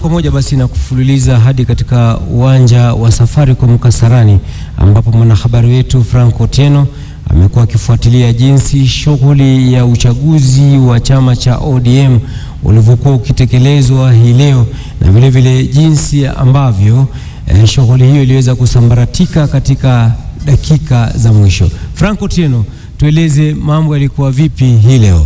kwa moja basi na kufululiza hadi katika uwanja wa Safaricom Kasarani, ambapo mwanahabari wetu Frank Otieno amekuwa akifuatilia jinsi shughuli ya uchaguzi wa chama cha ODM ulivyokuwa ukitekelezwa hii leo na vile vile jinsi ambavyo eh, shughuli hiyo iliweza kusambaratika katika dakika za mwisho. Frank Otieno, tueleze mambo yalikuwa vipi hii leo?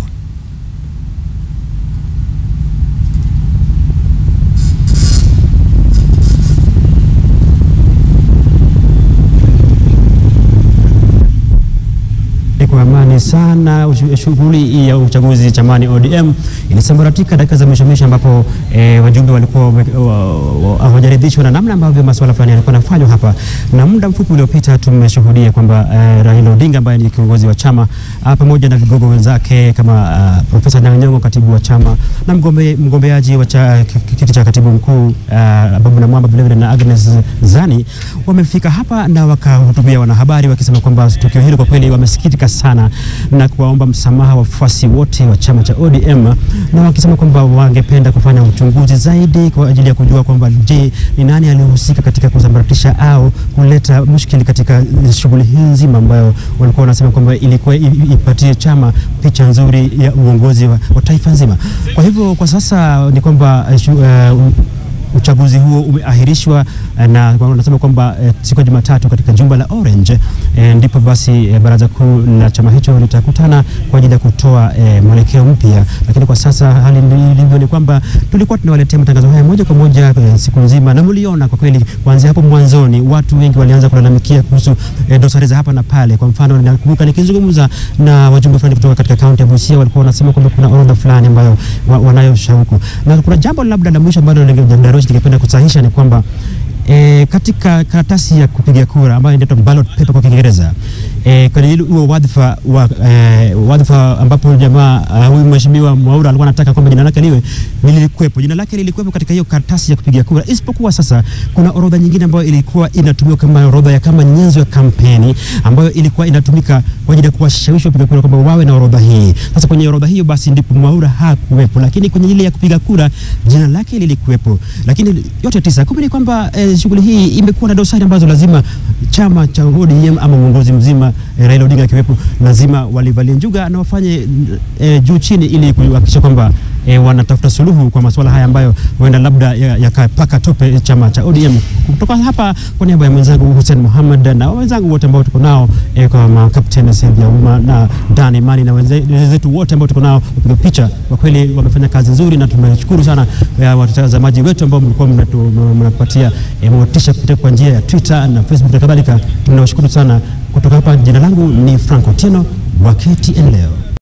kwa amani sana. Shughuli ya uchaguzi chamani ODM ilisambaratika dakika za mwisho mwisho, ambapo e, wajumbe walikuwa hawajaridhishwa na namna ambavyo masuala fulani yalikuwa yanafanywa hapa, na muda mfupi uliopita tumeshuhudia kwamba e, Raila Odinga ambaye ni kiongozi wa chama pamoja na vigogo wenzake kama uh, Profesa Nyang'anyong'o katibu wa chama na mgombe, mgombeaji wa kiti cha katibu mkuu uh, Babu Namwamba vilevile na Agnes Zani wamefika hapa na wakahutubia wanahabari wakisema kwamba tukio hilo kwa kweli wamesikitika sana na kuwaomba msamaha wafuasi wote wa chama cha ODM na wakisema kwamba wangependa kufanya uchunguzi zaidi kwa ajili ya kujua kwamba je, ni nani alihusika katika kusambaratisha au kuleta mushkili katika shughuli hii nzima ambayo walikuwa wanasema kwamba ilikuwa ipatie chama picha nzuri ya uongozi wa, wa taifa nzima. Kwa hivyo kwa sasa ni kwamba uh, uchaguzi huo umeahirishwa na wanasema kwamba e, siku ya Jumatatu katika jumba la Orange e, ndipo basi e, baraza kuu la chama hicho litakutana kwa ajili ya kutoa e, mwelekeo mpya. Lakini kwa sasa hali ilivyo ni kwamba tulikuwa tunawaletea matangazo haya moja kwa moja e, siku nzima, na mliona kwa kweli kuanzia hapo mwanzoni watu wengi walianza kulalamikia kuhusu e, dosari za hapa na pale. Kwa mfano, nakumbuka nikizungumza na wajumbe fulani kutoka katika kaunti ya Busia, walikuwa wanasema kwamba kuna orodha fulani ambayo wa, wanayo shauku, na kuna jambo labda la mwisho ambalo ningependa kusahisha ni kwamba E, katika karatasi ya kupiga kura ambayo inaitwa ballot paper kwa Kiingereza e, kwenye huo wadhifa wa e, wadhifa ambapo jamaa huyu uh, mheshimiwa Mwaura alikuwa anataka kwamba jina lake liwe lilikuwepo, jina lake lilikuwepo katika hiyo karatasi ya kupiga kura, isipokuwa sasa kuna orodha nyingine ambayo ilikuwa inatumika kama orodha ya kama nyenzo ya kampeni ambayo ilikuwa inatumika kwa ajili ya kuwashawishi wapiga kura kwamba wawe na orodha hii. Sasa kwenye orodha hiyo basi ndipo Mwaura hakuwepo, lakini kwenye ile ya kupiga kura jina lake lilikuwepo, lakini yote tisa kumbe ni kwamba e, shughuli hii imekuwa na dosari ambazo lazima chama cha ODM ama uongozi mzima e, Raila Odinga akiwepo lazima walivalie njuga na wafanye e, juu chini ili kuhakikisha kwamba e, wanatafuta suluhu kwa masuala haya ambayo huenda labda yakapaka ya tope chama cha ODM. Kutoka hapa kwa niaba ya mwenzangu Hussein Muhammad na wenzangu wote ambao tuko nao e, kama Captain Said Yauma na Dan Imani na wenzetu wote ambao tuko nao kupiga picha, kwa kweli wamefanya kazi nzuri na tunashukuru sana watazamaji wetu ambao mlikuwa mnapatia e, motisha kupitia kwa njia ya Twitter na Facebook na kadhalika. Tunawashukuru sana. Kutoka hapa, jina langu ni Frank Otieno wa KTN leo.